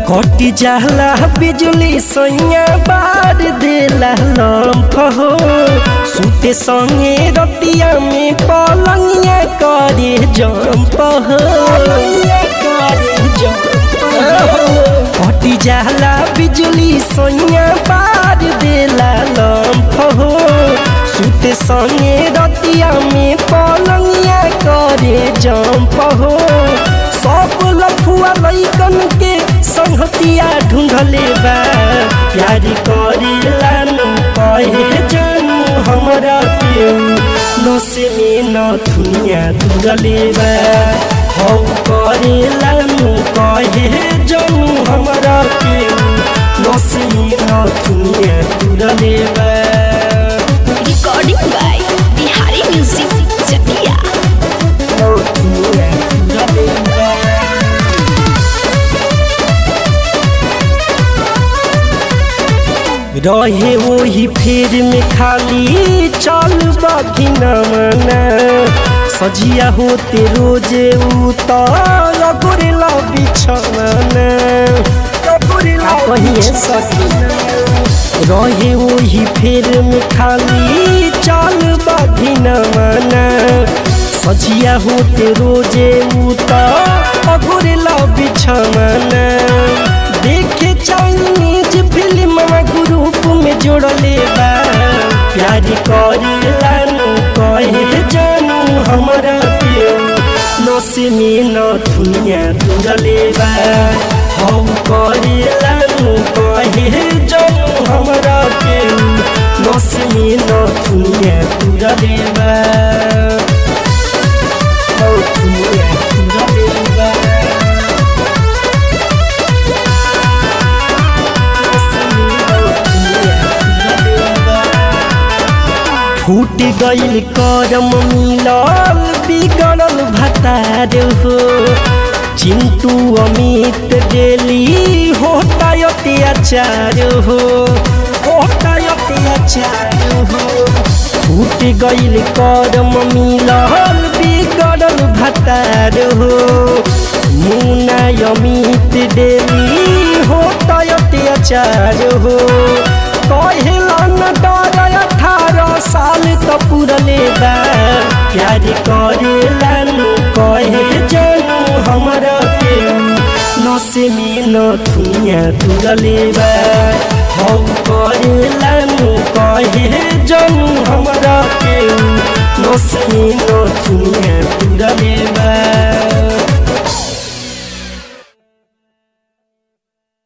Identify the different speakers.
Speaker 1: कटी जाला बिजली सैया बार देला लम्फ हो सुते संगे रतिया में पलंगिया करे जम्प हो कटी जाला बिजली सैया बार देला लम्फ हो सुते संगे रतिया में पलंगिया करे जम्प हो सब लफुआ लैकन के संहतिया ढूंढले बा प्यार करेला नु कहे जानू हमरा के नसे में न दुनिया दूरले बा हौ करेला नु कहे जानू हमरा के नसे में न दुनिया दूरले बा
Speaker 2: Recording by Bihari Music Chakia.
Speaker 1: न दुनिया दूरले बा रहे वही फेर में खाली चल बाकी न मना सजिया होते रोजे उतर गोरेला बिछवाना कहिए सकी रहे वही फेर में खाली चल बाकी न मना सजिया होते रोजे उतर गोरेला बिछवाना देखे चाइनीज फिल्म ग्रुप में जोड़ले बा प्यार करेला नु कहे जानू हमरा के नसे में न दुनिया दूरले बा हम करेला नु कहे जानू हमरा के नसे में न दुनिया दूरले बा हौ दुनिया दूरले बा फूट गईल करम मिलल बिगड़ल भतार हो चिंटू अमित डेली होता अत्याचार हो होता अत्याचार हो फूट गईल करम मिलल बिगड़ल भतार हो मुना अमित डेली होता अत्याचार हो कहेला न डर अठारह साल त पुरले बा प्यार करेला नु कहे जानू हमरा के नसे में न दुनिया तुरले बा हम करेला नु कहे जानू हमरा के नसे में न दुनिया तुरले बा